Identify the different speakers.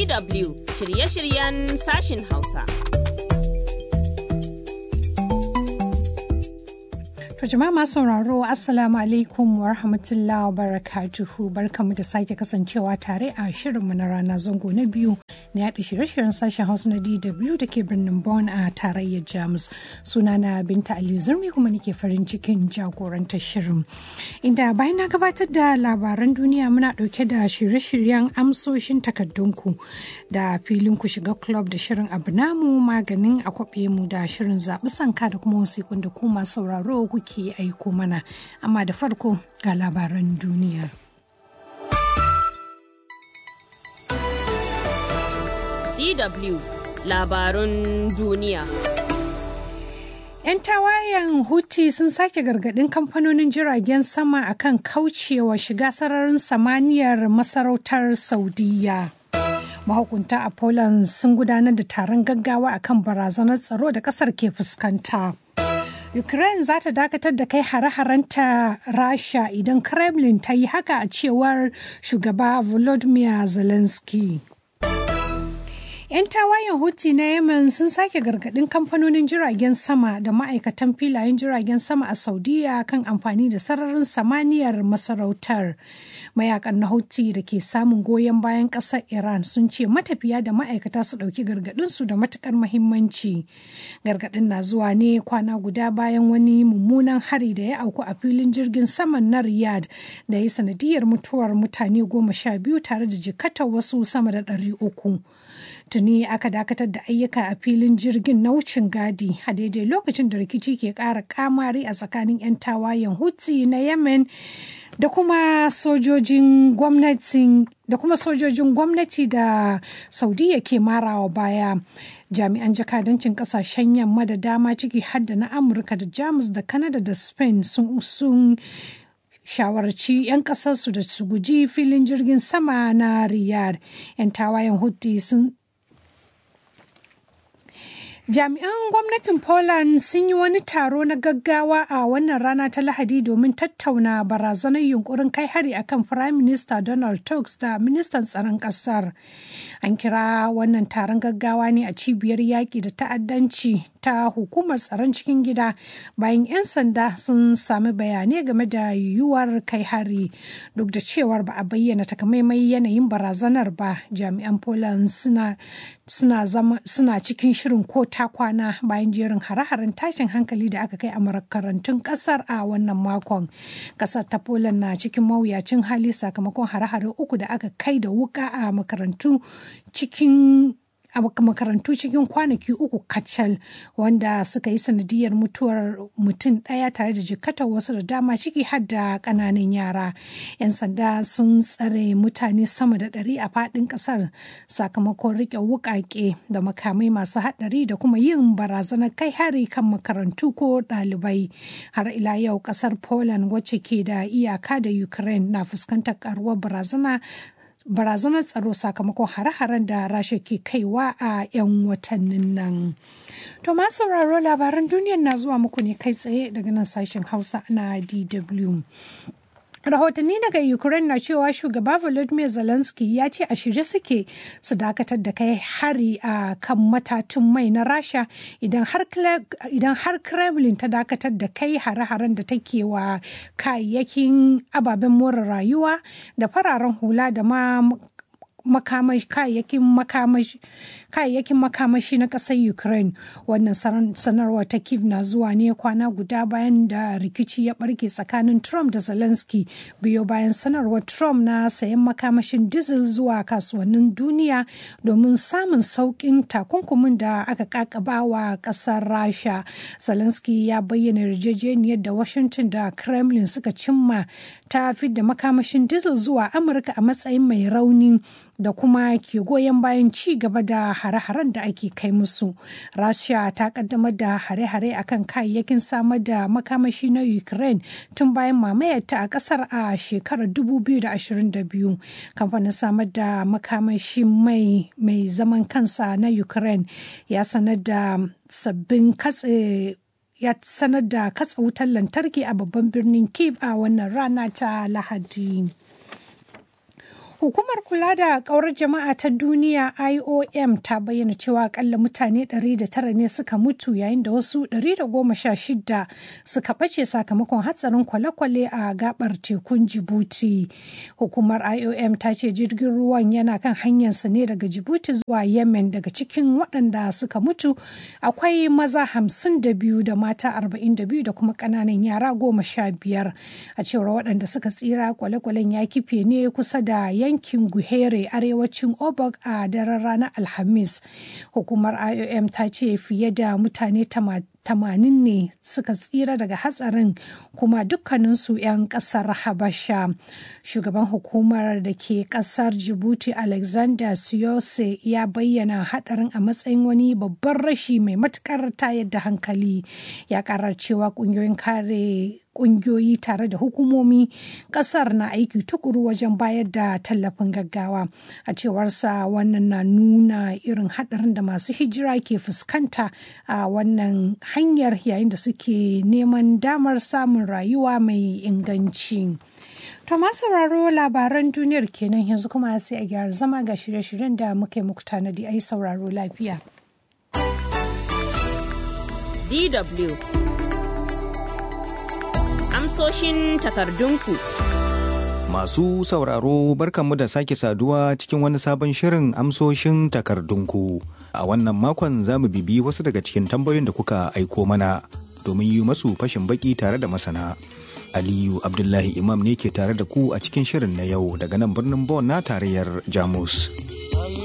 Speaker 1: DW shirye-shiryen sashin Hausa.
Speaker 2: To jama'a masu sauraro Assalamu alaikum wa rahmatullahi wa barakatuhu barkamu da sake kasancewa tare a shirinmu na rana zango na biyu na yaɗa shirye-shiryen sashen Hausa na DW da ke birnin Bonn a tarayyar Jamus. Sunana Binta Aliyu Zurmi kuma nake farin cikin jagorantar shirin. Inda bayan na gabatar da labaran duniya muna ɗauke da shirye-shiryen amsoshin takardunku da filin ku shiga club da shirin abu namu maganin akwabe mu da shirin zaɓi sanka da kuma wasikun da ku masu sauraro kuke ke aiko mana amma da farko ga labaran duniya.
Speaker 1: DW labarun duniya.
Speaker 2: 'Yan tawayen Houthi sun sake gargadin kamfanonin jiragen sama akan kaucewa shiga sararin samaniyar masarautar Saudiya. Mahukunta a Poland sun gudanar da taron gaggawa akan barazanar tsaro da kasar ke fuskanta. Ukraine za ta dakatar da kai hare-harenta Rasha idan Kremlin ta yi haka a cewar shugaba Volodymyr Zelensky. 'Yan tawayen Houthi na Yemen sun sake gargadin kamfanonin jiragen sama da ma'aikatan filayen jiragen sama a Saudiya kan amfani da sararin samaniyar masarautar. Mayakan na Houthi da ke samun goyon bayan ƙasar Iran sun ce matafiya da ma'aikata su ɗauki gargadinsu da matukar mahimmanci. Gargadin na zuwa ne kwana guda bayan wani mummunan hari da ya auku a filin jirgin saman na Riyadh da ya sanadiyar mutuwar mutane goma sha biyu tare da jikatar wasu sama da ɗari uku. tuni aka dakatar da ayyuka a filin jirgin na wucin gadi a daidai lokacin da rikici ke ƙara kamari a tsakanin 'yan tawayen hutsi na yemen da kuma sojojin gwamnatin da kuma sojojin gwamnati da saudiya ke marawa baya jami'an jakadancin kasashen yamma da dama ciki har da na amurka da jamus da canada da spain sun sun shawarci 'yan kasarsu da su guji filin jirgin sama na riyadh 'yan tawayen houthi sun Jami'an gwamnatin Poland sun yi wani taro na gaggawa a wannan rana ta Lahadi domin tattauna barazanar yunkurin kai hari akan Prime Minister Donald Tusk da ministan tsaron ƙasar. An kira wannan taron gaggawa ne a cibiyar yaƙi da ta'addanci ta hukumar tsaron cikin gida bayan 'yan sanda sun sami bayanai game da yiwuwar kai hari. Duk da cewar ba a bayyana takamaimai yanayin barazanar ba, jami'an Poland suna suna cikin shirin ko ta kwana bayan jerin hare-haren tashin hankali da aka kai a makarantun kasar a wannan makon kasar ta poland na cikin mawuyacin hali sakamakon hare-hare uku da aka kai da wuka a makarantu cikin a makarantu cikin kwanaki uku kacal wanda suka yi sanadiyar mutuwar mutum ɗaya tare da jikatar wasu da dama ciki har da ƙananan yara 'yan sanda sun tsare mutane sama da ɗari a faɗin ƙasar sakamakon riƙe wuƙaƙe da makamai masu haɗari da kuma yin barazanar kai hari kan makarantu ko ɗalibai har ila yau ƙasar poland wacce ke da iyaka da ukraine na fuskantar ƙaruwar barazana barazanar tsaro sakamakon hare-haren da rasha ke kaiwa a 'yan watannin nan. To masu sauraro labaran duniyar na zuwa muku ne kai tsaye daga nan sashen hausa na DW. rahotanni daga ukraine na cewa shugaba volodymyr zelensky ya ce a shirye suke su dakatar da kai hari a kan matatun mai na rasha idan har kremlin ta dakatar da kai hare-haren da take wa kayayyakin ababen more rayuwa da fararen hula da ma kayayyakin makamashi na ƙasar ukraine wannan sanarwar ta kiev na zuwa ne kwana guda bayan da rikici ya barke tsakanin trump da zelensky biyo bayan sanarwar trump na sayan makamashin diesel zuwa kasuwannin duniya domin samun sauƙin takunkumin da aka kakaba wa ƙasar rasha zelensky ya bayyana yarjejeniyar da washington da kremlin suka cimma ta fidda makamashin diesel zuwa amurka a matsayin mai rauni da kuma ke goyon bayan ci gaba da hare-haren da ake kai musu. Rasha ta kaddamar da hare-hare akan kayayyakin samar da makamashi na Ukraine tun bayan mamayarta a kasar a shekarar 2022. Kamfanin samar da makamashi mai mai zaman kansa na Ukraine ya sanar da sabbin katse ya sanar da katsa wutar lantarki a babban birnin Kiev a wannan rana ta Lahadi. Hukumar kula da ƙaurar jama'a ta duniya IOM ta bayyana cewa akalla mutane 109 ne suka mutu yayin da wasu 116 suka ɓace sakamakon hatsarin kwale-kwale a gabar tekun Djibouti. Hukumar IOM ta ce jirgin ruwan yana kan hanyarsa ne daga Djibouti zuwa Yemen daga cikin waɗanda suka mutu akwai maza 52 da mata 42 da kuma ƙananan yara goma sha biyar a cewar waɗanda suka tsira kwale-kwalen ya kife ne kusa da yankin guhere arewacin obok a daren ranar alhamis hukumar iom ta ce fiye da mutane tamanin ne suka tsira daga hatsarin kuma dukkaninsu 'yan kasar habasha shugaban hukumar da ke kasar djibouti alexander siose ya bayyana hadarin a matsayin wani babban rashi mai matukar tayar da hankali ya karar cewa kungiyoyin kare kungiyoyi tare da hukumomi kasar na aiki tukuru wajen bayar da tallafin gaggawa a cewarsa wannan na nuna irin hadarin da masu hijira ke fuskanta a wannan hanyar yayin da suke neman damar samun rayuwa mai inganci. To sauraro labaran duniyar kenan yanzu kuma sai a gyara zama ga shirye-shiryen da muke muku tanadi a yi sauraro lafiya.
Speaker 1: DW Amsoshin takardunku.
Speaker 3: Masu sauraro barkanmu da sake saduwa cikin wani sabon shirin amsoshin takardunku. A wannan makon za mu bibi wasu daga cikin tambayoyin da kuka aiko mana domin yi masu fashin baki tare da masana. Aliyu Abdullahi Imam ne ke tare da ku a cikin shirin na yau daga nan birnin Bon na tarayyar Jamus.